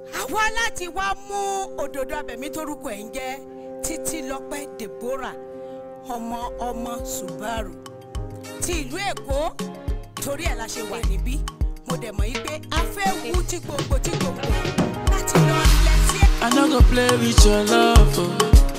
àwa láti wá mú òdòdó abẹ̀mí torúkọ ẹ̀ ń jẹ́ títí lọ́pẹ́ deborah ọmọ ọmọ subaru ti ìlú èkó torí ẹ̀ la ṣe wà níbí mo dẹ̀ mọ̀ yí pé a fẹ́ wú tí gbogbo tí gbogbo láti lọ lẹ́sí ẹ̀. I no go play with your love. Oh.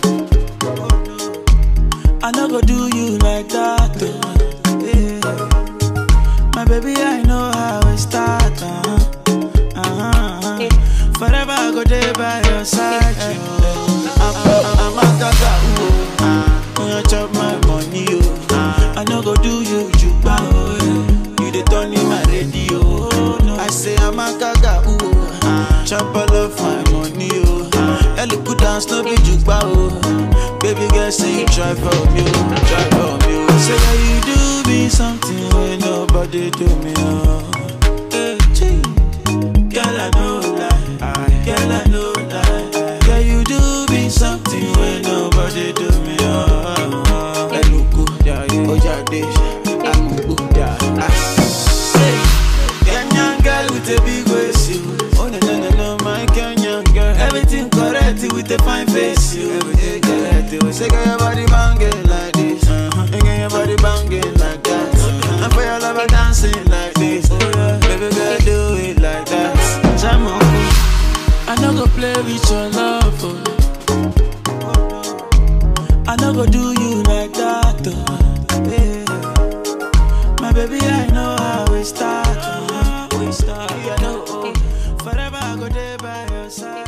I no go do you like that. Oh. Yeah. My baby, I know how it start. Uh-huh. Uh-huh. Forever I go there by your side. Oh. I'm, I'm, I'm a gaga. Oh. When you chop my money, oh. I no go do you juba. Oh. yeah. You the turn in my radio. Oh. No. I say I'm a gaga. Oh. Chop all of my money, oh. Ellie put down no be jukba, oh. Baby girl, say you try for me, oh. Try for me, oh. Say that you do me something when nobody do me, oh. Hey, gee. Girl, I know lie. Girl, I know lie. Girl, you do me something when nobody do me, oh. Eluku, Ojade, Amubu, ah. Say, Kenyan girl with a big waist, you. Oh no no no no, my Kenyan girl. Everything correct with a fine face, you. Everything correct. You say, girl, your body banging like this. Uh-huh. And girl, your body banging like that. Uh-huh. And for your lover dancing like this. Baby girl, do it like that. Jam on. I no go play with your love. Oh. I no go do you like that. Oh. Yeah. My baby, I know how we start. Oh. We start. Yeah, no, oh. Forever I go there by your side.